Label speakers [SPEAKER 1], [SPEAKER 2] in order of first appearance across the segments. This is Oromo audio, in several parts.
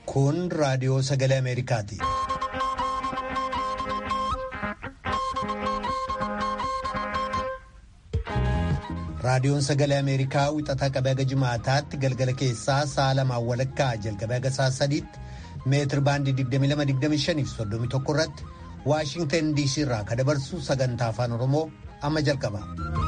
[SPEAKER 1] Kun raadiyoo sagalee Ameerikaati. Raadiyoon sagalee Ameerikaa wixataa qabee haga jimaataatti galgala keessaa sa'a lamaan walakkaa jalqabee haga sa'a sadiitti meetir baandii 22-25 irratti Waashintan DC irraa ka dabarsu sagantaa afaan Oromoo amma jalqaba.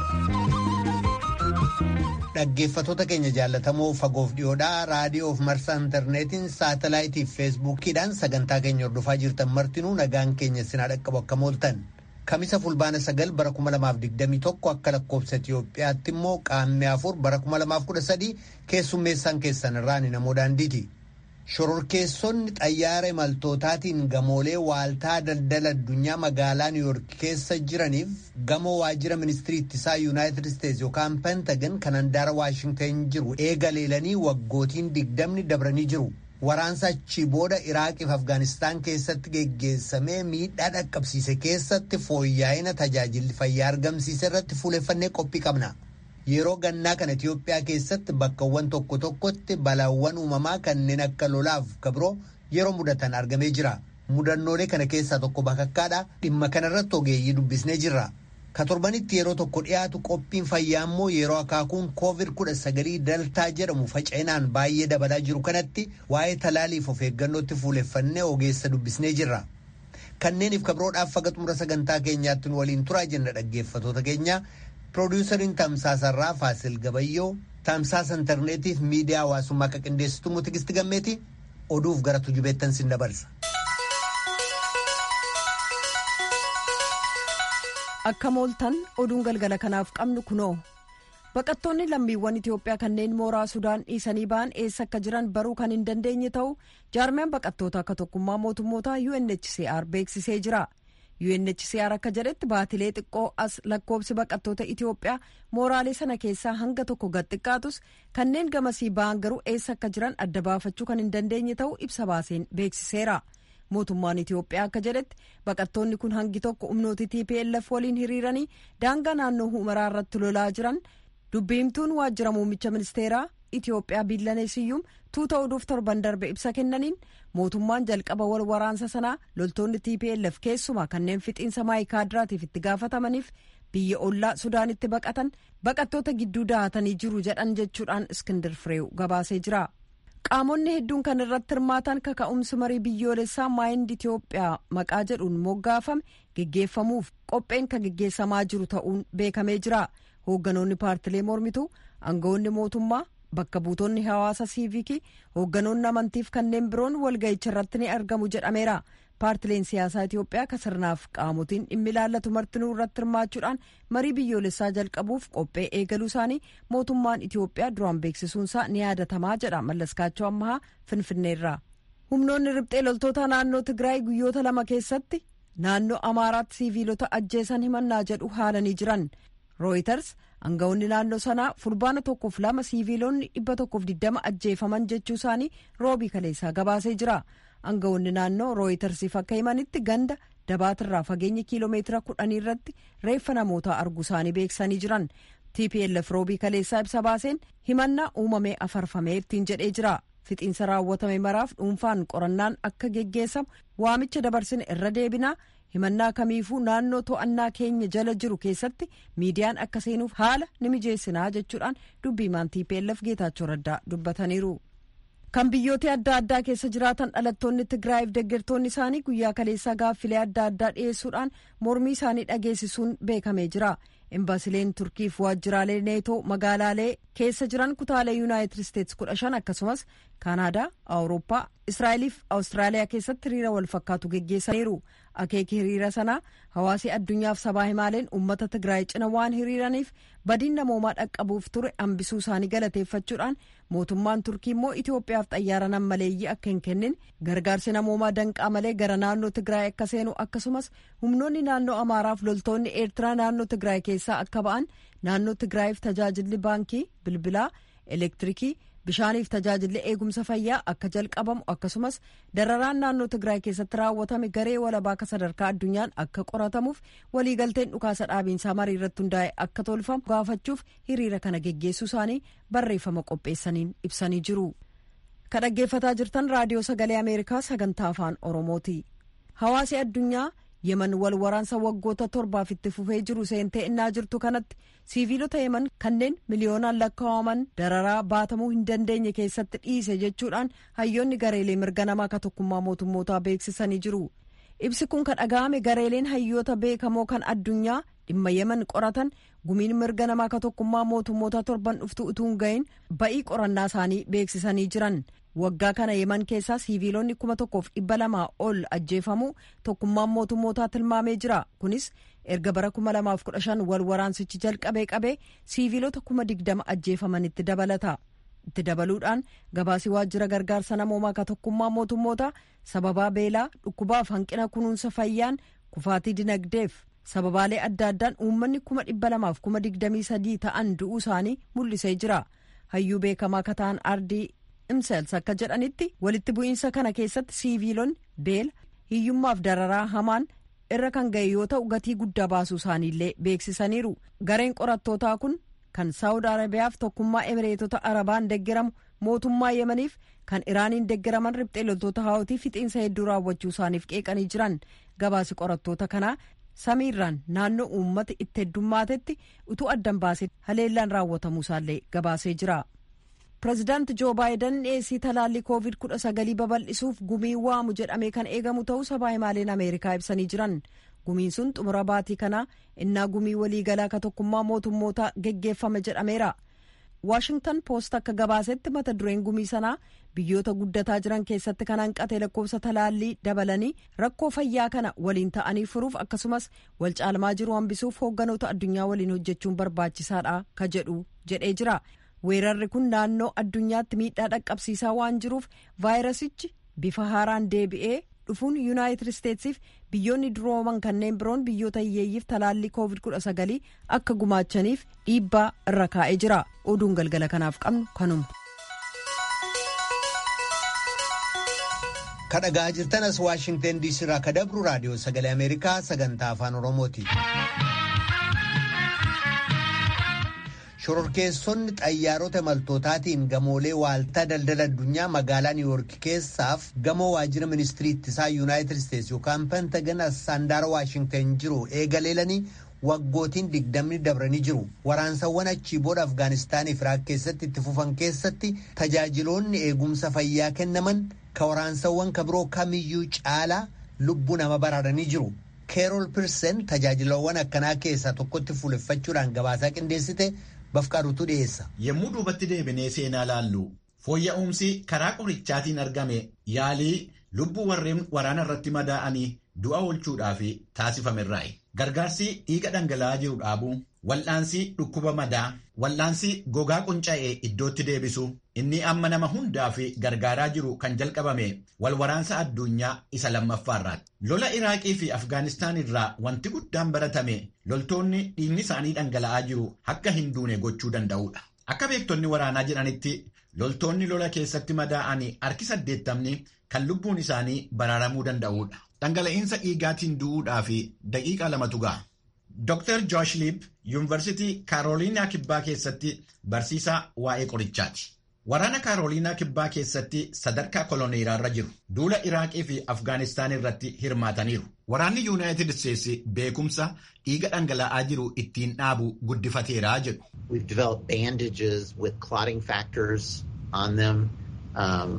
[SPEAKER 1] Dhaggeeffattoota keenya jaallatamoo fagoof dhiyoodhaa raadiyoof marsaa intarneetiin saatalaayitii fi feesbuukiidhaan sagantaa keenya hordofaa jirtan martinuu nagaan keenya sinaa dhaqqabu akka mooltan. Kamisa fulbaana sagal bara 2021 akka lakkoofsa Itiyoophiyaatti immoo qaammee afur bara 2013 keessummeessaan keessan irraan namoo daandiiti. Shororkeessonni xayyaara imaltootaatiin gamoolee waaltaa daldala addunyaa magaalaa Niwuyoork keessa jiraniif gamoo waajjira ministirii ittisaa Yuunaayitid Isteetsi yookaan Pentagan kan handaara Waashintan jiru eega leelanii waggootiin digdamni dabranii jiru. Waraansa achii booda Iraaqiif Afgaanistaan keessatti geggeessamee miidhaa dhaqqabsiise keessatti fooyya'ina tajaajilli fayyaa argamsiise irratti fuuleffannee qophii qabna. Yeroo gannaa kana Itiyoophiyaa keessatti bakkawwan tokko tokkotti balaawwan uumamaa kanneen akka lolaaf kabiroo yeroo mudatan argamee jira. Mudannoolee kana keessaa tokko bakakkaadha. Dhimma kanarratti ogeeyyii dubbisnee jirra. Ka torbanitti yeroo tokko dhiyaatu qophiin fayyaa immoo yeroo akaakuun koovid kudha sagalii daltaa jedhamu faca'inaan baay'ee dabalaa jiru kanatti waa'ee talaaliif of eeggannootti fuuleffannee ogeessa dubbisnee jirra. Kanneeniif kabiroodhaaf faga xumura sagantaa keenyaatti nu waliin turaa jenna dhaggeeffatoota keenya. Piroodyusariin Tamsaasarraa Faasil Gabayyoo Tamsaasa intarneetiif miidiyaa hawaasummaa akka qindeessitu Tigisti Gammeeti oduuf gara tujubeettan sin dabarsa.
[SPEAKER 2] Akka mooltan oduun galgala kanaaf qabnu kunoo baqattoonni lammiiwwan Itiyoophiyaa kanneen mooraa Sudaan dhiisanii ba'an eessa akka jiran baruu kan hin dandeenye ta'u jaarmiyaan baqattoota akka tokkummaa mootummoota UNHCR beeksisee jira. UNHCR akka jedhetti baatilee xiqqoo as lakkoobsi baqattoota Itiyoophiyaa mooraalee sana keessaa hanga tokko gad xiqqaatus kanneen gamasii ba'an garuu eessa akka jiran adda baafachuu kan hin dandeenye ta'u ibsa baaseen beeksiseera. mootummaan Itiyoophiyaa akka jedhetti baqattoonni kun hangi tokko humnooti TPLF waliin hiriiranii daangaa naannoo humaraa irratti lolaa jiran dubbiimtuun waajjira muummicha ministeeraa Itiyoophiyaa biillaneesiyyuum tuuta oduuf torban darbe ibsa kennaniin mootummaan jalqaba wal waraansa sanaa loltoonni TPLF keessumaa kanneen fixiinsa maayikaadiraatiif itti gaafatamaniif biyya ollaa sudaanitti baqatan baqattoota gidduu dahatanii jiru jedhan jechuudhaan iskindir fireew gabaasee jira. qaamonni hedduun kan irratti hirmaatan kaka'umsi marii biyyoolessaa maayind Itiyoophiyaa maqaa jedhuun moggaafame geggeeffamuuf qopheen kan geggeessamaa jiru ta'uun beekamee jira hoogganoonni paartilee mormituu aangawoonni mootummaa bakka buutonni hawaasa siivikii hoogganoonni amantiif kanneen biroon walga'icha irratti ni argamu jedhameera paartileen siyaasaa Itiyoophiyaa ka sirnaaf qaamotiin dhimmi ilaallatu martinuu irratti hirmaachuudhaan marii biyyoolessaa jalqabuuf qophee eegaluu isaanii mootummaan Itiyoophiyaa duraan beeksisuunsaa ni yaadatamaa jedha mallaskaachoo ammahaa finfinneerraa. humnoonni riphxee loltoota naannoo Tigraay guyyoota lama keessatti naannoo Amaaraatti siiviilota ajjeesan himannaa jedhu haalanii jiran. Rooyiters aangawoonni naannoo sanaa fulbaana tokkoof lama siiviilonni dhibba tokkoof digdama ajjeefaman jechuu isaanii roobii kaleessaa gabaasee jira. aangawoonni naannoo rooyitersiif akka himanitti ganda dabaatirraa fageenya kiiloomeetira kudhanii irratti reeffa namootaa arguu isaanii beeksisanii jiran tplf roobii kaleessaa ibsa baaseen himannaa uumamee afarfamee ittiin jedhee jira fixiinsa raawwatame maraaf dhuunfaan qorannaan akka geggeessamu waamicha dabarsine irra deebinaa himannaa kamiifuu naannoo to'annaa keenya jala jiru keessatti miidiyaan akka seenuuf haala ni mijeessinaa jechuudhaan dubbiimaan tplf geetaachoo raddaa dubbataniiru. kan biyyoota adda addaa keessa jiraatan dhalattoonni Tigraayiif deeggartoonni isaanii guyyaa kaleessaa gaaffilee adda addaa dhiyeessuudhaan mormii isaanii dhageessisuun beekamee jira. Embaasileen Turkiif waajjiraalee neetoo magaalaalee keessa jiran kutaalee Yuunaayitid Isteetsi kudha shan akkasumas Kaanaadaa, Awurooppaa, Israa'eliif Awustiraaliyaa keessatti hiriira wal fakkaatu geggeessaniiru. Akeeki hiriira sanaa hawaasi addunyaaf sabaa himaaleen uummata Tigraay cina waan hiriiraniif badiin namoomaa dhaqqabuuf ture hambisuu isaanii galateeffachuudhaan mootummaan Turkii immoo Itoophiyaaf xayyaara nammaleeyyii akka hin kennin gargaarsi namoomaa danqaa malee gara naannoo Tigraay akka seenu akkasumas humnoonni naannoo Amaaraaf loltoonni Eertiraa naannoo Tigraay keessaa akka ba'an naannoo Tigraayiif tajaajilli baankii, bilbilaa, elektirikii. bishaaniif tajaajilli eegumsa fayyaa akka jalqabamu akkasumas dararaan naannoo tigraay keessatti raawwatame garee walabaa akka sadarkaa addunyaan akka qoratamuuf waliigalteen dhukaasa dhaabiinsaa marii irratti hundaa'e akka tolfamu gaafachuuf hiriira kana geggeessuu isaanii barreeffama qopheessaniin ibsanii jiru. ka dhaggeeffataa jirtan raadiyoo sagalee ameerikaa sagantaa afaan oromooti hawaasi addunyaa yeman wal waraansa waggoota torbaaf itti fufee jiru seentee innaa jirtu kanatti siiviilota yeman kanneen miliyoonaan lakkaa'aman dararaa baatamuu hin dandeenye keessatti dhiise jechuudhaan hayyoonni gareelee mirga namaa ka tokkummaa mootummootaa beeksisanii jiru ibsi kun ka dhaga'ame gareeleen hayyoota beekamoo kan addunyaa dhimma yeman qoratan gumiin mirga namaa ka tokkummaa mootummoota torban dhuftu utuu hin gahin ba'ii qorannaa isaanii beeksisanii jiran waggaa kana yeman keessaa siiviilonni kuma tokkoof dhibba lamaa ol ajjeefamuu tokkummaan mootummootaa tilmaamee jira kunis erga bara kuma lamaaf kudha shan wal waraansichi jalqabee qabee siiviilota kuma digdama ajjeefamanitti dabalata itti dabaluudhaan gabaasii waajjira gargaarsa namoomaa ka tokkummaa mootummootaa sababaa beelaa dhukkubaaf hanqina kunuunsa fayyaan kufaatii dinagdeef sababaalee adda addaan uummanni kuma dhibba lamaaf kuma digdamii sadii ta'an du'uu isaanii mul'isee jira hayyuu beekamaa ka ta'an ardii imsels akka jedhanitti walitti bu'iinsa kana keessatti siiviilonni beela hiyyummaaf dararaa hamaan irra kan ga'e yoo ta'u gatii guddaa baasuu isaaniillee beeksisaniiru gareen qorattootaa kun kan saawud arabiyaaf tokkummaa emireetota arabaan deggeramu mootummaa yemaniif kan iraaniin deggeraman riphxee loltoota haawutii fixiinsa hedduu raawwachuu isaaniif qeeqanii jiran gabaasi qorattoota kanaa samiirraan naannoo uummata itti heddummatetti utuu addan baasee haleellaan raawwatamuu isaallee gabaasee jira. pireezidaanti joo baayiden dhiyeessii talaallii koovid kudha sagalii babal'isuuf gumii waamu jedhamee kan eegamu ta'uu sabaa himaaleen ameerikaa ibsanii jiran gumiin sun xumura baatii kanaa innaa gumii waliigalaa ka tokkummaa mootummootaa geggeeffame jedhameera waashingtan poost akka gabaasetti mata dureen gumii sanaa biyyoota guddataa jiran keessatti kan hanqate lakkoofsa talaallii dabalanii rakkoo fayyaa kana waliin ta'anii furuuf akkasumas wal caalmaa jiru hambisuuf hoogganoota addunyaa waliin hojjechuun barbaachisaadha ka jedhu jedhee jira. weerarri kun naannoo addunyaatti miidhaa dhaqqabsiisaa waan jiruuf vaayirasichi bifa haaraan deebi'ee dhufuun yuunaayitid isteetsiif biyyoonni durooman kanneen biroon biyyoota hiyyeeyyiif talaallii koovid kudha sagalii akka gumaachaniif dhiibbaa irra kaa'ee jira oduun galgala kanaaf qabnu kanuma.
[SPEAKER 1] kadhagaa jirtan as waashingten diisii irraa ka dabru raadiyoo sagalee ameerikaa sagantaa afaan oromooti. shororkeessonni xayyaarota imaltootaatiin gamoolee waaltaa daldala addunyaa magaalaa niiwuork keessaaf gamoo waajjira ministirii ittisaa yuunaayitid isteetsi yookaan pentagan handaara waashingtan jiru eegaleelanii waggootiin digdamni dabranii jiru waraansawwan achii booda afgaanistaanii fi iraaq keessatti itti fufan keessatti tajaajiloonni eegumsa fayyaa kennaman ka waraansawwan ka biroo kamiyyuu caalaa lubbuu nama baraaranii jiru keerol pirsen tajaajilawwan akkanaa keessaa tokkotti fuuleffachuudhaan gabaasaa qindeessite. bafqaarutu dhiyeessa.
[SPEAKER 3] Yommuu duubatti deebinee seenaa laallu fooyya'umsi karaa qorichaatiin argame yaalii lubbuu warreen waraana irratti madaa'anii du'a oolchuudhaaf taasifamerraayi. Gargaarsi dhiiga dhangala'aa jiru dhaabuu, wal'aansi dhukkuba madaa, wal'aansi gogaa qunca'ee iddootti deebisu, inni amma nama hundaaf gargaaraa jiru kan jalqabame wal waraansa addunyaa isa lammaffaarraati. Lola Iraaqii fi Afgaanistaan irraa wanti guddaan baratame loltoonni dhiigni isaanii dhangala'aa jiru akka hin duune gochuu danda'udha. Akka beektonni waraanaa jedhanitti loltoonni lola keessatti madaa'anii harki saddeettamni kan lubbuun isaanii baraaramuu danda'udha. Dhangala'iinsa dhiigaatiin du'uudhaaf daqiiqaa lamatu ga'a. Dr. Josh Libb Yuunivarsiitii Kaaroliinaa Kibbaa keessatti barsiisaa waa'ee qorichaati. Waraana Kaaroliinaa Kibbaa keessatti sadarkaa koloneeraarra jiru. Duula Iraaqii fi Afgaanistaan irratti hirmaataniiru. Waraanni Yuunaayitid Isteetsi beekumsa dhiiga dhangala'aa jiru ittiin dhaabu guddifateeraa jedhu.
[SPEAKER 4] We've developed bandages with clotting factors on them um,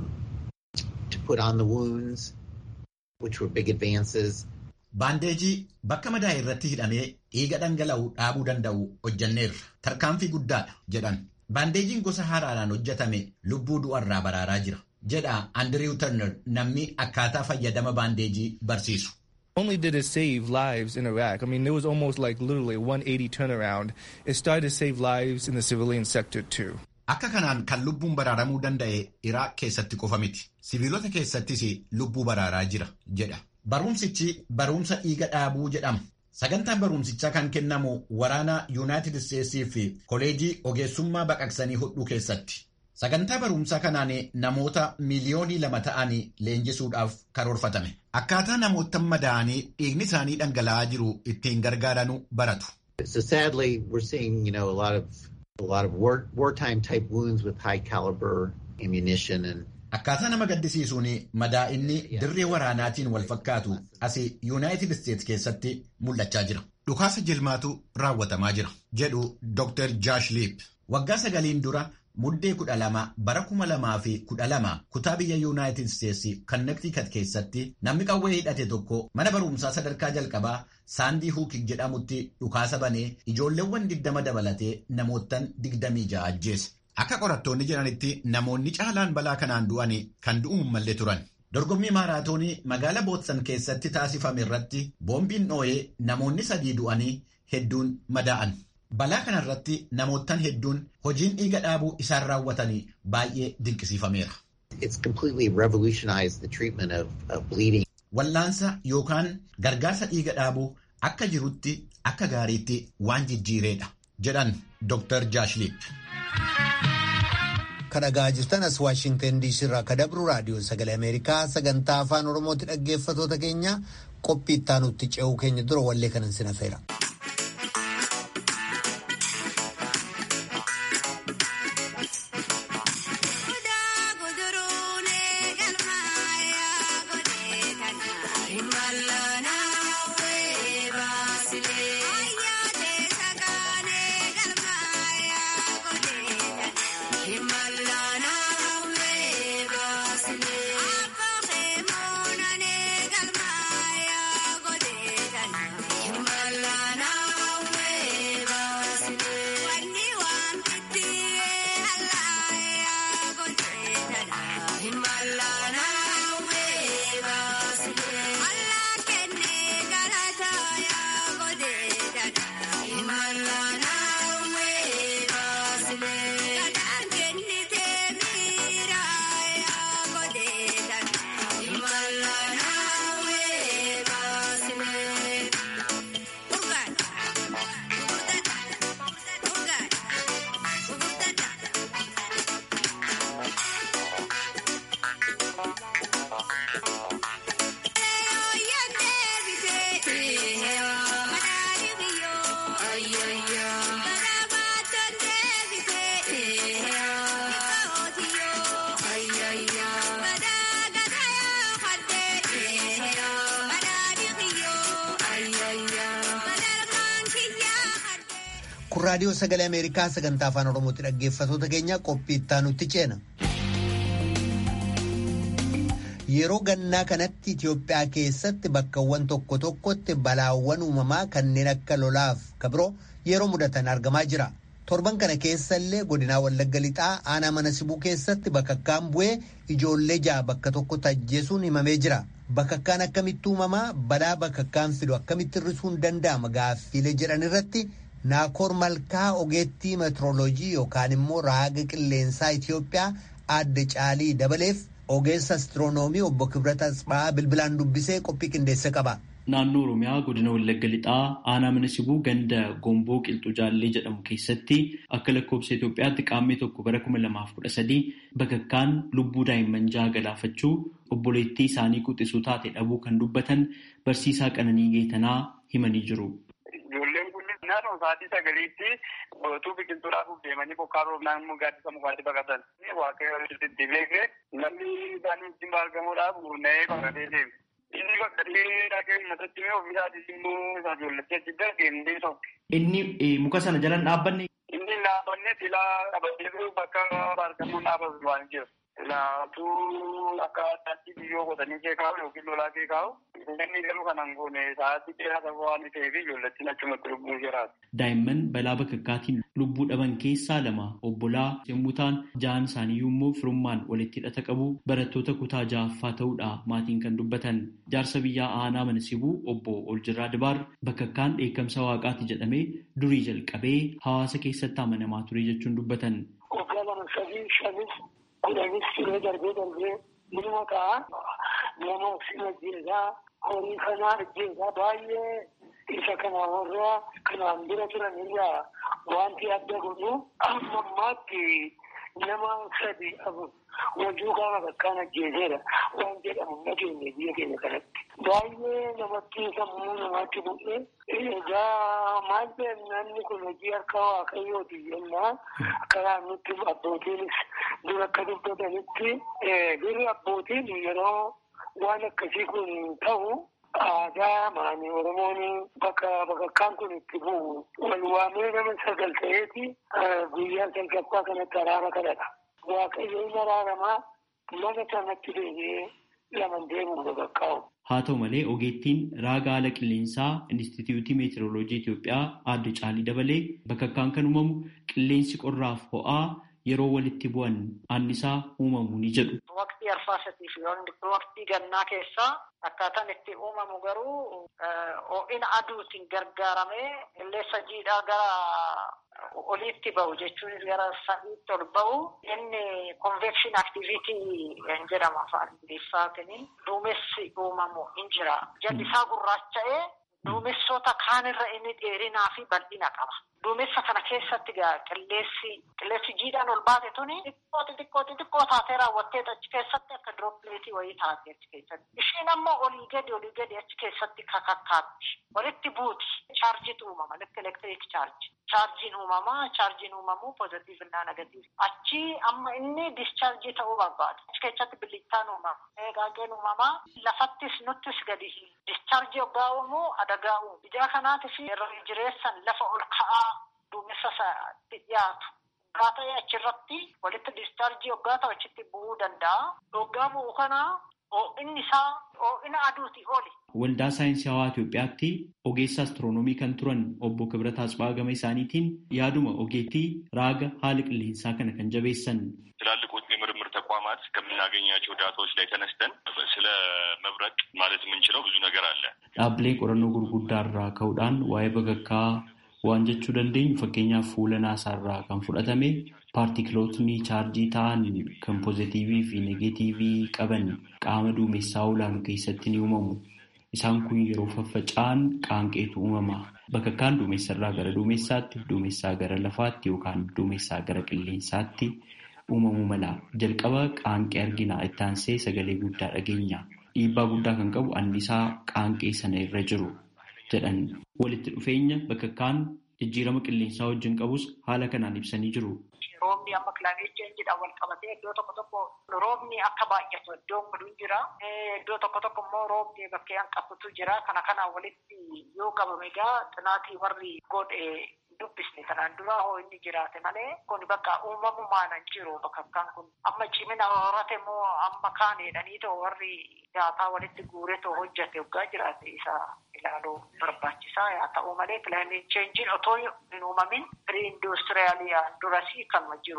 [SPEAKER 4] to put on the wounds, which were big advances.
[SPEAKER 3] Baandeejii bakka madaa'e irratti hidhamee dhiiga dhangala'u dhaabuu danda'u hojjanneerra. Tarkaanfii guddaadha jedhan. Baandeejiin gosa haaraadhaan hojjetame lubbuu du'arraa baraaraa jira. Jedha Andrew Turner namni akkaataa fayyadama baandeejii barsiisu.
[SPEAKER 5] only did it save lives in Iraq. I mean, it was almost like literally a 180 turnaround. It started to save lives in the civilian sector too.
[SPEAKER 3] Akka kanaan kan lubbuun baraaramuu danda'e Iraaq keessatti qofa miti. Siviilota keessattis lubbuu baraaraa jira jedha. Barumsichi barumsa dhiiga dhaabuu jedhama. Sagantaan barumsichaa kan kennamu waraana Yuunaayitid Isteetsii fi koleejii ogeessummaa baqaqsanii hodhuu keessatti. Sagantaa barumsaa kanaan namoota miliyoonii lama ta'anii leenjisuudhaaf karoorfatame. Akkaataa namoota madaa'anii dhiigni isaanii dhangala'aa jiru ittiin gargaaranu baratu.
[SPEAKER 4] So sadly, we're seeing, you know, a lot of a lot of war wartime type wounds with high caliber ammunition and
[SPEAKER 3] Akkaataa nama gaddisiisuun madaa'inni dirree waraanaatiin wal fakkaatu asii yuunaayitid isteetsi keessatti mul'achaa jira. Dhukaasa jilmaatu raawwatamaa jira jedhu Dr. Jaash Liip. Waggaa sagaliin dura muddee kudha lama bara kuma lamaa fi kudha lama kutaa biyya yuunaayitid isteetsi kannektiikat keessatti namni qawwee hidhate tokko mana barumsaa sadarkaa jalqabaa saandii huukik jedhamutti dhukaasa banee ijoolleewwan digdama dabalatee namoottan digdamii ja'a ajjeese. Akka qorattoonni jedhanitti namoonni caalaan balaa kanaan du'an kan du'uun mallee turan. Dorgommii maaraatoonii magaala Bootsan keessatti taasifame irratti boombiin dhoo'ee namoonni sadii du'anii hedduun madaa'an. Balaa kanarratti namoottan hedduun hojiin dhiiga dhaabuu isaan raawwatanii baay'ee dinqisiifameera. Wallaansa yookaan gargaarsa dhiiga dhaabuu akka jirutti akka gaariitti waan jijjiireedha jedhan Dr. Jaashliip.
[SPEAKER 1] Kan dhagaa jirtan as Waashingtan DC irraa kan dabru raadiyoo sagalee Ameerikaa sagantaa afaan Oromooti dhaggeeffatoota keenya qophii ittaanutti ce'uu keenya dura wallee kanan sinafeera. kun raadiyoo sagalee ameerikaa sagantaa afaan oromootti dhaggeeffatoota keenya qophii ittaanutti ceena. yeroo gannaa kanatti Itiyoophiyaa keessatti bakkawwan tokko tokkotti balaawwan uumamaa kanneen akka lolaaf kabiroo yeroo mudatan argamaa jira. torban kana keessa illee godinaa wallagga lixaa aanaa mana sibuu keessatti bakakkaan bu'ee ijoollee ja'a bakka tokkotti ajjeesuun himamee jira. Bakakkaan akkamitti uumamaa balaa bakakkaan fidu akkamitti hir'isuun danda'ama gaaffiilee jedhan irratti naakoor malkaa ogeettii meetirooloojii yookaan immoo raaga qilleensaa Itiyoophiyaa aadde caalii dabaleef ogeessa astiroonoomii obbo Kibrata Asbaa bilbilaan dubbisee qophii qindeesse qaba.
[SPEAKER 6] Naannoo Oromiyaa godina Wallagga Lixaa aanaa mana sibuu ganda Gomboo Qilxuu Jaallee jedhamu keessatti akka lakkoofsa Itoophiyaatti qaammee tokko bara kuma lamaaf kudha sadii bakakkaan lubbuu daa'imman jaha galaafachuu obboleettii isaanii quxisuu taate dhabuu kan dubbatan barsiisaa Qananii Geetanaa himanii jiru.
[SPEAKER 7] Ijoolleen kun naannoo sa'aatii sagaliitti gootuu biqiltuu dhaabuuf deemanii bokkaa roobnaan immoo gaaddisa mukaatti baqatan. Waaqayyo itti beekee namni isaanii wajjin argamuudhaaf gurna'ee baqatee deeme. Inni bakka dhaqee matatti mee ofii isaatis immoo isa ijoolletti achi dargeemdee tokko.
[SPEAKER 6] Inni muka sana jalan dhaabbanne.
[SPEAKER 7] Inni dhaabbanne silaa qabatee bakka argamuun dhaabatu waan jiru. Silaatuu akka addaatti biyyoo qotanii kee kaa'u yookiin lolaa kee kaa'u. Inni garuu kanan goone sa'aatii dheeraa safaa waan ta'eef ijoollettiin achumatti lubbuu jiraatu.
[SPEAKER 6] Daa'imman balaa bakakkaatiin lubbuu dhaban keessaa lama obbolaa yommuu ta'an ja'an isaaniiyyuu immoo firummaan walitti hidhata qabu barattoota kutaa ja'affaa ta'uudha maatiin kan dubbatan. Jaarsa biyyaa aanaa mana sibuu obbo Oljirraa Dibaar bakakkaan dheekkamsa waaqaati jedhamee durii jalqabee hawaasa keessatti amanamaa ture jechuun dubbatan.
[SPEAKER 8] Waggaa lama sadii shanis kudhanis siree darbee darbee ilma ka'a nama ofiin ajjeesaa horii kanaa ajjeesaa baay'ee isa kana warra kanaan dura turan irraa wanti adda godhu amma ammaatti nama sadi wajjuu qaama bakkaan ajjeeseera waan jedhamu nageenya biyya keenya kanatti. Baay'ee namatti sammuu namaatti bu'ee egaa maal namni kun hojii harka waaqayyooti jennaa karaa nutti abbootiinis dur akka dubbatanitti durri abbootiin yeroo waan akkasii kun ta'u aadaa maanii oromoon bakka bakakkaan kun itti bu'u wal waamee nama sagal ta'eeti guyyaa salgaffaa kanatti araara kadhata. Waaqayyo inni araaramaa mana sanatti deebi'ee laman deemuun bakakkaa'u.
[SPEAKER 6] Haa ta'u malee ogeettiin raaga haala qilleensaa Inistituutii Meetirooloojii Itoophiyaa aadde Caalii dabalee bakakkaan kan uumamu qilleensi qorraaf ho'aa yeroo walitti bu'an annisaa uumamu ni jedhu.
[SPEAKER 9] Waqtii arfaasatii fi waqtii gannaa keessaa akkaataan itti uumamu garuu ho'ina aduutiin gargaaramee qilleensa jiidhaa gara oliitti ba'u jechuun gara samiitti ol ba'u inni convection activity jedhama afaan ingiliffaatiin duumessi uumamu hin jira. Jalli isaa gurraacha'ee duumessoota kaanirra inni dheerinaa fi bal'ina qaba. Duumessa kana keessatti qilleensi qilleensi jiidhaan ol baate tuni xiqqoo xixiqqoo xixiqqoo taatee raawwattee achi keessatti akka diroopileetii wayii taatee achi keessatti. Ishiin ammoo olii gadi olii gadi achi keessatti kakakkaatti. Walitti buuti. Chaarjiitu uumama. Lekka elektiriik chaarji. Chaarjiin uumama. Chaarjiin uumamuu pozitiiv innaa negatiiv. Achi amma inni discharjii ta'uu barbaada. Achi keessatti bilittaan uumama. Gaageen uumama. Lafattis nuttis gadi discharjii hoggaa uumuu adagaa uumu. Ijaa kanaatiif yeroo jireessan lafa ol ka'aa duumessa isaatti dhiyaatu. Hoggaa ta'e achirratti walitti discharjii hoggaa ta'u achitti bu'uu danda'a. Hoggaa bu'u kana ho'inni isaa ho'ina aduuti oli.
[SPEAKER 6] Waldaa saayinsii hawaa Itoophiyaatti ogeessa astiroonoomii kan turan obbo Kibrat Asbaa gama isaaniitiin yaaduma ogeettii raaga haala qilleensaa kana kan jabeessan.
[SPEAKER 10] ትላልቆቹ የምርምር ተቋማት ከምናገኛቸው ዳታዎች ላይ ተነስተን ስለ መብረቅ ማለት የምንችለው ብዙ ነገር አለ።
[SPEAKER 6] Dhaabbilee qorannoo gurguddaa irraa ka'uudhaan waa'ee bakakkaa waan jechuu dandeenyu fakkeenyaaf fuula naasaa irraa kan fudhatame paartikilootni chaarjii ta'an kan pozitiivii fi negeetiivii qaban qaama duumessaa olaanu keessatti ni uumamu. Isaan kun yeroo faffaca'an qaanqeetu uumama. Bakakkaan duumessa irraa gara duumessaatti, duumessaa gara lafaatti yookaan duumessaa gara qilleensaatti uumamuu mala. Jalqaba qaanqee argina itti aansee sagalee guddaa dhageenya. Dhiibbaa guddaa kan qabu annisaa qaanqee sana irra jiru jedhan. Walitti dhufeenya bakakkaan jijjiirama qilleensaa wajjin qabus haala kanaan ibsanii jiru.
[SPEAKER 9] Roobni amma kilaameet cheenjiidhaan wal qabatee iddoo tokko tokko roobni akka baay'atu iddoon godhu jira. Iddoo tokko tokko immoo roobni bakkee hanqatutu jira. Kana kanaan walitti yoo qabame egaa xinaatii warri godhe dubbisne kanaan dura hoo inni jiraate malee kun bakka uumamumaan hin jiru bakakkaan kun amma cimina horate immoo amma kaan jedhanii too warri daataa walitti guure too hojjate waggaa jiraate isa ilaaluu barbaachisaa yaa ta'u malee kilaameet cheenjiin otoo hin uumamin ሪኢንዱስትሪያሊያን ዱረሲ ከመጅሩ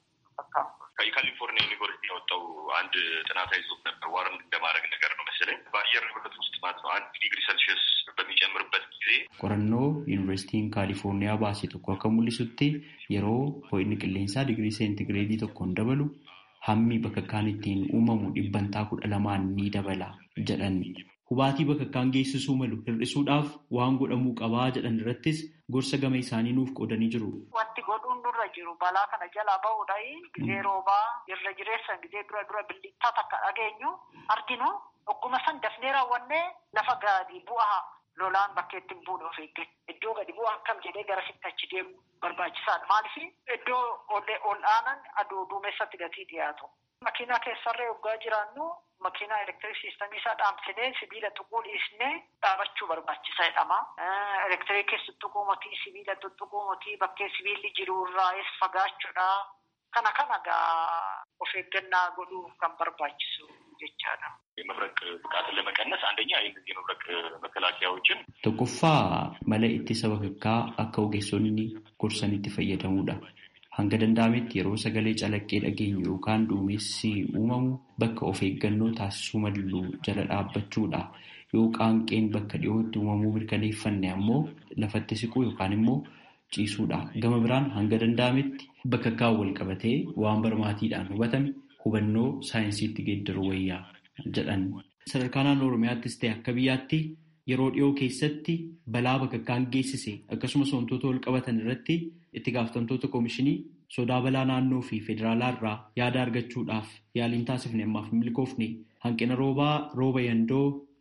[SPEAKER 10] ከካሊፎርኒያ ዩኒቨርሲቲ ያወጣው አንድ ጥናታዊ ጽሑፍ ነበር። ዋርን እንደማድረግ ነገር ነው መሰለኝ። በአየር ንብረት ውስጥ ማለት ነው አንድ ዲግሪ ሴልሺየስ በሚጨምርበት ጊዜ
[SPEAKER 6] qorannoo yuunivarsiitiin kaalifoorniyaa baase tokko akka mul'isutti yeroo ho'inni qilleensaa digirii seentigireedii tokkoon dabalu hammi bakakkaan ittiin uumamu dhibbantaa kudha lamaan ni dabala jedhan. Hubaatii bakakkaan geessisuu malu hir'isuudhaaf waan godhamuu qabaa jedhan irrattis gorsa gama isaanii nuuf qoodanii jiru.
[SPEAKER 9] Wanti godhuun nurra jiru balaa kana jalaa bahuudhaayi gizee roobaa irra jireessan gizee dura dura bilittaa takka dhageenyu arginu ogguma san dafnee raawwannee lafa gaadii bu'aa lolaan bakkeetti hin buune of eeggatu. Iddoo gadi bu'aa akkam jedhee gara sitti achi deemu barbaachisaadha. Maaliif iddoo ol aanan aduu duumessatti gatii dhiyaatu. Makiinaa keessarree waggaa jiraannu makiinaa elektiriik siistamii isaa dhaamsinee sibiila tuquu dhiisnee dhaabachuu barbaachisaa jedhama. Elektiriikis tuttuquu motii sibiila tuttuquu motii bakkee sibiilli jiru irraas fagaachuudha. Kana kana gaa of eeggannaa godhuu kan barbaachisu jechaadha.
[SPEAKER 10] የመብረቅ ብቃትን ለመቀነስ አንደኛ የእነዚህ የመብረቅ መከላከያዎችን
[SPEAKER 6] Tokkoffaa mala ittisa bakakkaa akka ogeessonni gorsanitti fayyadamuudha. Hanga danda'ametti yeroo sagalee calaqqee dhageenyu yookaan duumessi uumamu bakka of eeggannoo taasisuu malu jala dhaabbachuudha. Yoo qaanqeen bakka dhiyootti uumamuu mirkaneeffanne ammoo lafatti siquu yookaan immoo ciisuudha. Gama biraan hanga danda'ametti bakakkaa wal qabatee waan barmaatiidhaan hubatame hubannoo saayinsiitti geeddaruu wayyaa jedhan. Sadarkaa naannoo Oromiyaattis ta'e akka biyyaatti yeroo dhiyoo keessatti balaa bakakkaan geessise akkasumas wantoota wal qabatan irratti itti gaafatamtoota koomishinii sodaa balaa naannoo fi federaalaa irraa yaada argachuudhaaf yaaliin taasifne ammaaf milkoofne hanqina roobaa rooba yandoo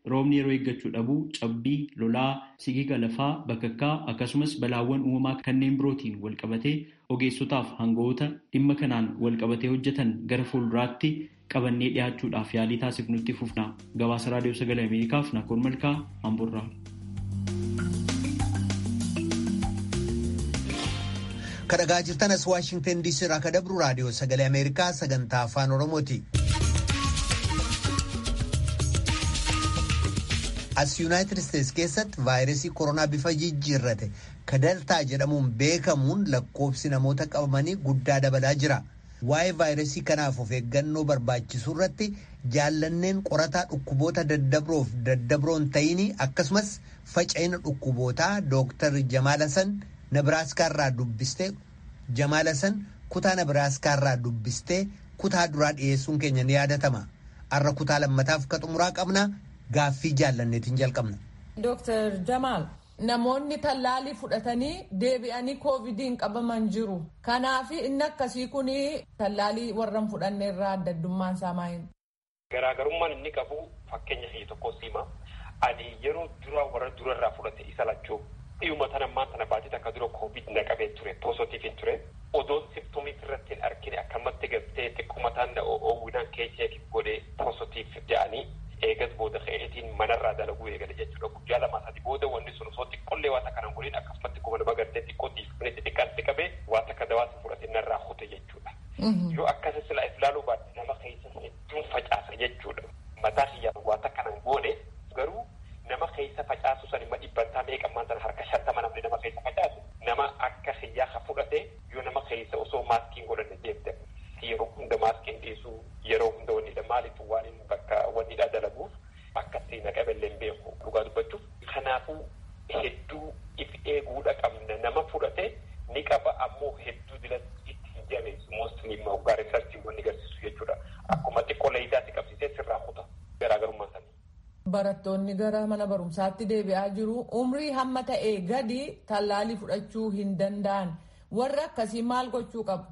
[SPEAKER 6] roobni yeroo eeggachuu dhabuu cabbii lolaa sigiga lafaa bakakkaa akkasumas balaawwan uumamaa kanneen birootiin walqabatee ogeessotaaf hanga'oota dhimma kanaan walqabatee hojjetan gara fuulduraatti qabannee dhiyaachuudhaaf yaalii taasifnutti fufna gabaasa raadiyoo sagalee ameerikaaf naakoon malkaa hamburraa.
[SPEAKER 1] kadhagaa jirtan as waashingtan diisii irraa ka dabru raadiyoo sagalee ameerikaa sagantaa afaan oromooti. as yuunaayitid isteetsi keessatti vaayirasii koronaa bifa jijjiirrate ka daltaa jedhamuun beekamuun lakkoobsi namoota qabamanii guddaa dabalaa jira. waa'ee vaayirasii kanaaf of eeggannoo barbaachisuu irratti jaallanneen qorataa dhukkuboota daddabroof daddabroon ta'inii akkasumas faca'ina dhukkubootaa dooktar Jamaalasan Nabiraaskaarraa dubbistee Jamaalasan kutaa Nabiraaskaarraa dubbistee kutaa duraa dhiyeessuun keenya ni yaadatama. Har'a kutaa lammataaf ka xumuraa qabna gaaffii jaallanneetiin jalqabna.
[SPEAKER 11] Dooktar Jamaal. Namoonni tallaalii fudhatanii deebi'anii koovidiin qabaman jiru. Kanaaf inni akkasii kun tallaalii warra hin fudhanne irraa adda addummaan isaa maayini?
[SPEAKER 12] Garaagarummaan inni qabu fakkeenya kiyya tokko sima. Ani yeroo dura warra durarraa fudhate isa lachuu dhiyyuma tana ammaan tana baatii takka dura koovid na qabee ture poositiif hin ture. Odoon simptomiif irratti hin argine akkamatti gartee xiqqummataan na oowwinaan keecheef godhee poositiif jedhanii eegas booda ka'eetiin manarraa dalaguu eegale jechuudha. Guyyaa lamaa sadii booda wanni sun osoo xiqqollee waa takka nan godhin akkasumatti kuma nama gartee xiqqootiif kunis xiqqaatti qabee waa takka dawaasa fudhatee narraa hute jechuudha. Yoo akkasi sila ilaaluu baadde nama keessa hedduun facaasa jechuudha. Mataa kiyyaa waa takka nan goone garuu nama keessa facaasu san imma dhibbantaa meeqammaan sana harka shantama namni nama keessa facaasu nama akka kiyyaa ka fudhate yoo nama keessa osoo maaskiin godhanne deemte yeroo hunda maaskiin dhiisuu yeroo hunda wannidha maaliif waan inni bakka wannidha dalaguuf akkasii naqaballee hin beeku dhugaa dubbachuuf kanaafuu hedduu if eeguudha qabna nama fudhate ni qaba ammoo hedduu dila itti hin jabeessu moostni immoo hoggaa riisarchii wanni agarsiisu jechuudha akkuma xiqqoo leeyitaatti qabsiisee sirraa kuta garaagarummaa sanii.
[SPEAKER 11] Barattoonni gara mana barumsaatti deebi'aa jiru. Umrii hamma ta'e gadi tallaalii fudhachuu hin danda'an. Warri akkasii maal gochuu qabu?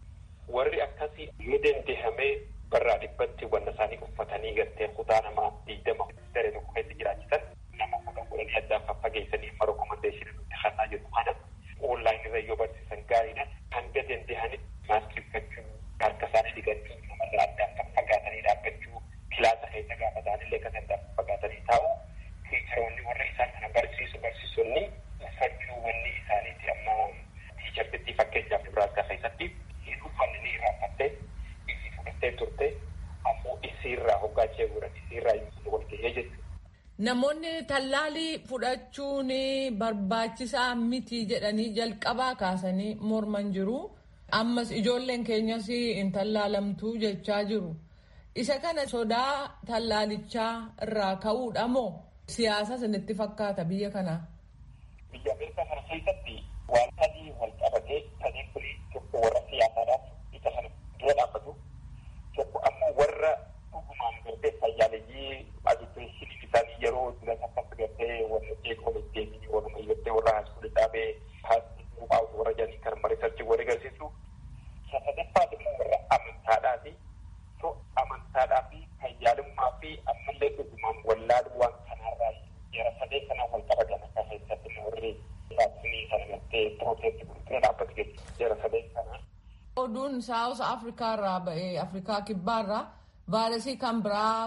[SPEAKER 12] Warri akkasii yoo dandeehamee barraa dhibbatti wanta isaanii uffatanii gartee kutaa namaa digdama daree tokko keessa jiraachisan nama kudhan godhanii addaan faffageessanii amma rekomendeeshinii nutti kennaa jiru kana onlaayinii irra yoo barsiisan gaariidha. Hanga danda'anitti maaskii uffachuu harka isaanii dhiqachuu namarraa addaan faffagaatanii dhaabbachuu kilaasa keessa gaafa ta'anillee kan addaan faffagaatanii taa'u tiicharoonni warra isaan kana barsiisu barsiisonni uffachuu wanni isaaniiti amma tiichartitti fakkeenyaaf Nebraaskaa keessatti hin uffanne ni irraanfattee isi fudhattee turte ammoo isiirraa hoggaa ishee godhan isiirraa wal gahee jechuudha.
[SPEAKER 11] Namoonni tallaalii fudhachuun barbaachisaa miti jedhanii jalqabaa kaasanii morman jiru. Ammas ijoolleen keenyas hin tallaalamtuu jechaa jiru. Isa kana sodaa tallaalichaa irraa ka'uudha moo siyaasa isinitti fakkaata biyya kanaa?
[SPEAKER 12] Biyya Ameerikaa kana keessatti waan sadii wal qabatee sadii kun tokko warra siyaasaadhaaf isa kana dura dhaabbatu tokko ammoo warra dhugumaan gartee fayyaaleeyyii agibeeshinii isaanii yeroo dura akkatti gartee warra eeguma ittiin warra gartee warra haaskuuli dhaabee haaskuuli warra jedhanii kan mariisarchi warri agarsiisu sadaffaat immoo warra amantaadhaati to amantaadhaa fi fayyaalummaa fi ammallee dhugumaan wallaaluu waan kanarraa jara sadee kana wal qabatan akka keessatti warri vaaksiinii kana gartee pirooteetti gurguree dhaabbatu jechuudha jara sadee kana.
[SPEAKER 11] Oduun saawus Afrikaa irraa ba'ee Afrikaa kibbaa irraa vaayirasii kan biraa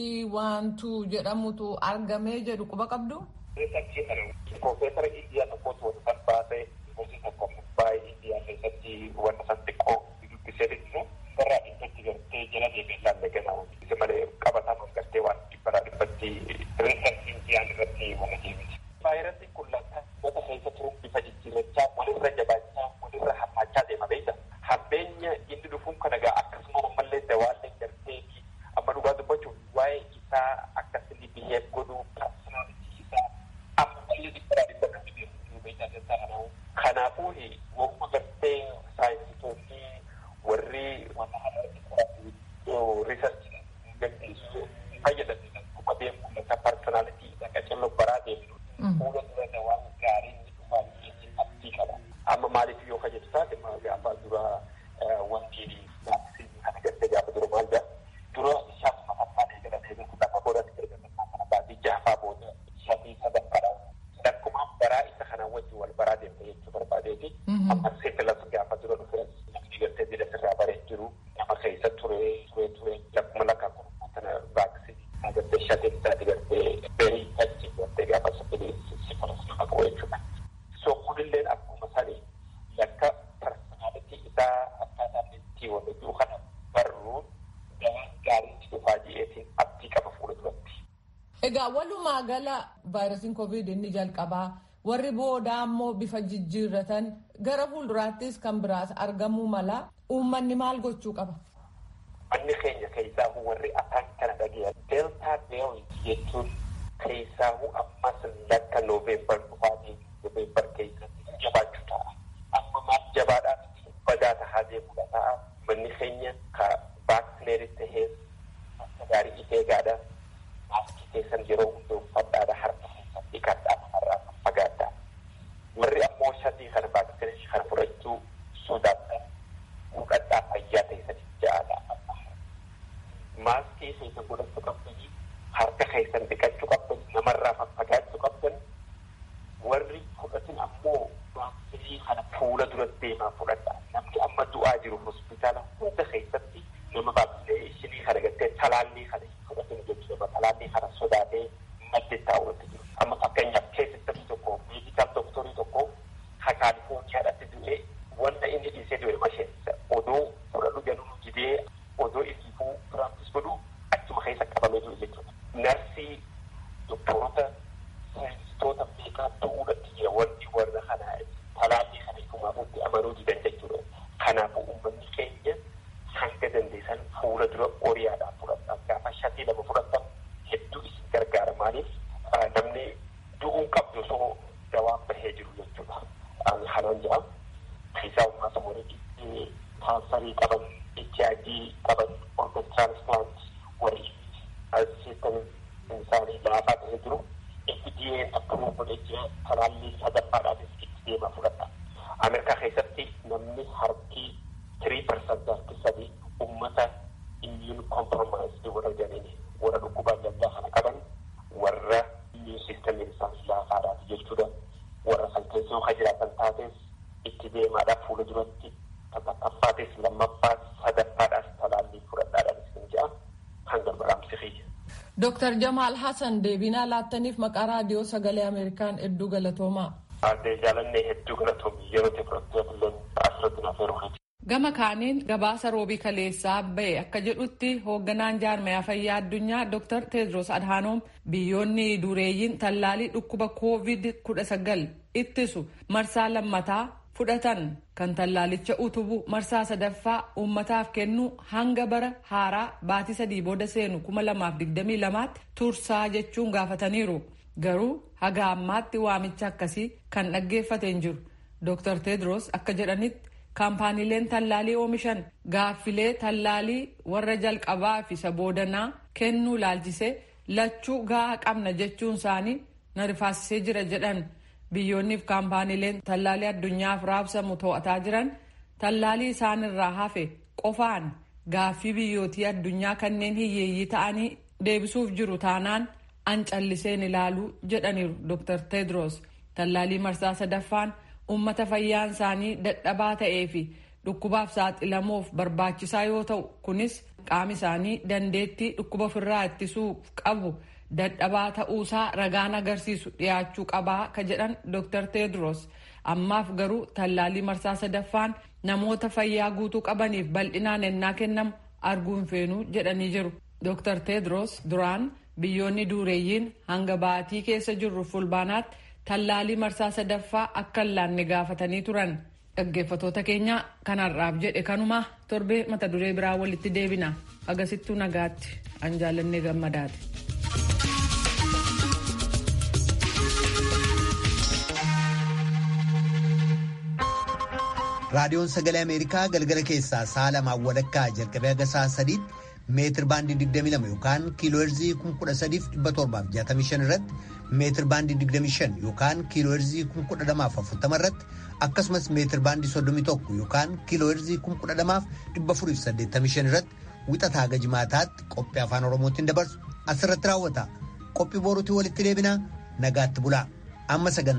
[SPEAKER 11] C12 jedhamutu argamee jedhu quba qabdu.
[SPEAKER 12] Riisarchii kana Piroofeesara Indiyaa tokkotu wanta san baasee gosi tokko baay'ee Indiyaa keessatti wanta san xiqqoo dubbisee dhiisu barraa dhibbatti gartee jala deemee ilaalle ganaa isa malee qabataan gartee waan dhibbaraa dhibbatti riisarchii Indiyaan irratti wanta deemiti. Vaayirasiin kun lakkaa wata keessa turuun bifa jijjiirrachaa walirra jabaachaa walirra hammaachaa deema beekta. Hammeenya inni dhufuun kana gaa akkasuma ammallee dawaallee gartee fi amma dhugaa dubbachuuf waa'ee isaa akkasii biheef godhuu personality isaa ammallee dhibbaraa dhibba kan dhibeeffachuu beektaa keessaa kanaa'u. Kanaafuu wanta gartee saayinsistoonni warri wanta haala qoratu riisarchii gaggeessu fayyadaman kuma beekuu lakka personality isa qacello baraa deemnu fuula dura dawaan gaariin ni dhufaa jechuun abdii qaba. Amma maaliif yoo fayyadu taate gaafa dura wanti vaaksiinii kana gartee gaafa dura maal jedha dura isaaf mafaffaan eegalan eegalu lafa godhate eegalan kana baatii baraa isa kanaan wajjin wal baraa deemte jechuu barbaadeeti. Amma seetilas gaafa dura dhufe namni gartee jila sirraa baree jiru nama keessa ture ture ture lakkuma lakkaa kun kana vaaksii gartee shatiin isaati gartee berii achi gartee gaafa sabilii sifaras nama qabu jechuudha. So kunilleen akkuma sanii yakka personaalitii isaa akkaataa itti wal hojii kana barruun gabaa gaarii dhufaa ji'eetiin abdii qaba fuula duratti.
[SPEAKER 11] Egaa walumaa gala vaayirasiin koovid inni jalqabaa warri boodaa ammoo bifa jijjiirratan gara fuulduraattis kan biraas argamuu mala uummanni maal gochuu qaba?
[SPEAKER 12] Manni keenya keessaa warri afaan kana dhageessan deeltaa veerii jechuun keessaa ammas lakka nooveembar dhufaatii nooveembar keessatti jabaachuu ta'a. Amma maal jabaadhaan badaa tahaa deemudha ta'a. Manni keenya ka vaaksineeris tahee akka gaarii ifee gaadha. Maaskii keessan yeroo hundaa uffadhaadha harka keessan dhiqadhaa namarraa fagaadhaa. Warri ammoo shatii kana vaaksineeshii kana fudhachuu sodaatan fudhadhaa fayyaa keessan ja'aadha. Maaskii keessan godhachuu qabdanii harka keessan dhiqachuu qabdan namarraa faffagaachuu qabdan warri fudhatin ammoo vaaksiinii kana fuula dura deemaa fudhadha. Namni amma du'aa jiru hospitaala hunda keessatti nama vaaksineeshinii kana gartee talaallii kana fudhatin jechuudha. Talaallii kana sodaatee madde taa'uutti jiru. Amma fakkeenyaaf keessatti tokko meedikaal doktorii tokko ha kaalifoorniyaadhaatti du'ee wanta inni dhiisee du'e masheensa odoo fudhadhu jedhu didee odoo itti piraaktis godhu achuma keessa qabamee jiru jechuudha. Narsii doktorota saayinsistoota beekaa ta'uudhaatti jira wanti warra kanaa talaallii kana ifumaafatti amanuu didan jechuudha. Kanaafuu uummanni keenya hanga dandeessan fuula dura oriyaadhaan fudhatan gaafa shatii lama fudhatan hedduu isin gargaara maaliif namni du'uun qabdu osoo dawaan bahee jiru jechuudha. Kanaan jira keessaa uummata warri kaansarii qaban HIV qaban organ transplant warri siistem isaanii laafaa ta'ee jiru FDA'n akkuma godhee jira talaallii sadaffaadhaanis itti deemaa fudhata. Ameerikaa keessatti namni harki tirii parsantii harki sadii ummata immune compromised warra jedhanii warra dhukkuba adda addaa kana qaban warra immune systemiin isaanii laafaadhaati jechuudha. Warra san keessa yoo jiraatan taates itti deemaadhaaf fuula duratti takkaffaatis lammaffaas sadaffaadhaas talaallii fudhadhaadhaan isin jedha kan gargaraamsi xiyya.
[SPEAKER 11] Dooktar Jamaal Hassan deebinaa laattaniif maqaa raadiyoo sagalee Ameerikaan hedduu galatoomaa.
[SPEAKER 12] Aadde jaalannee hedduu galatoomii yeroo teekinooloojii filannoo asirratti naaf yeroo
[SPEAKER 11] Gama kaaniin gabaasa roobii kaleessaa ba'e akka jedhutti hoogganaan jaarmayaa fayyaa addunyaa Dr. Tedros Adhanom biyyoonni dureeyyiin tallaalii dhukkuba COVID-19 ittisu marsaa lammataa fudhatan kan tallaalicha utubu marsaa sadaffaa uummataaf kennu hanga bara haaraa baatii sadii booda seenu 2022tti tursaa jechuun gaafataniiru. Garuu haga ammaatti waamicha akkasii kan dhaggeeffateen jiru. Dr. Tedros akka jedhanitti kaampaaniileen tallaalii oomishan gaaffilee tallaalii warra jalqabaa fi isa boodanaa kennuu laalchisee lachuu gahaa qabna jechuun isaanii na rifaasisee jira jedhan biyyoonniif kaampaaniileen tallaalii addunyaaf raabsamu to'ataa jiran tallaalii isaanirraa hafe qofaan gaaffii biyyootii addunyaa kanneen hiyyeeyyii ta'anii deebisuuf jiru taanaan an calliseen ilaaluu jedhaniiru dr tedros tallaalii marsaa sadaffaan ummata fayyaan isaanii dadhabaa ta'ee fi dhukkubaaf saaxilamuuf barbaachisaa yoo ta'u kunis qaami isaanii dandeettii dhukkuba ofirraa ittisuuf qabu dadhabaa ta'uusaa ragaan agarsiisu dhiyaachuu qabaa ka jedhan dr tedros ammaaf garuu tallaalii marsaa sadaffaan namoota fayyaa guutuu qabaniif bal'inaan ennaa kennamu arguun feenuu jedhanii jiru dr tedros duraan biyyoonni duureeyyiin hanga baatii keessa jirru fulbaanaatti tallaalii marsaa sadaffaa akka hin laanne gaafatanii turan dhaggeeffatoota keenya kanarraaf jedhe kanuma torbee mata duree biraa walitti deebina agasittuu nagaatti an jaallannee gammadaati.
[SPEAKER 1] raadiyoon sagalee ameerikaa galgala keessaa sa'a lamaan walakkaa jalqabee haga sa'a sadiitti meetir baandii 22 yookaan kiilooherzii 13765 irratti meetir baandii 25 yookaan kiilooherzii 12040 irratti akkasumas meetir baandii 31 yookaan kiilooherzii 12485 irratti wixataa haga jimaataatti qophii afaan oromootiin dabarsu asirratti raawwata qophii boruutii walitti deebina nagaatti bulaa amma sagantaa.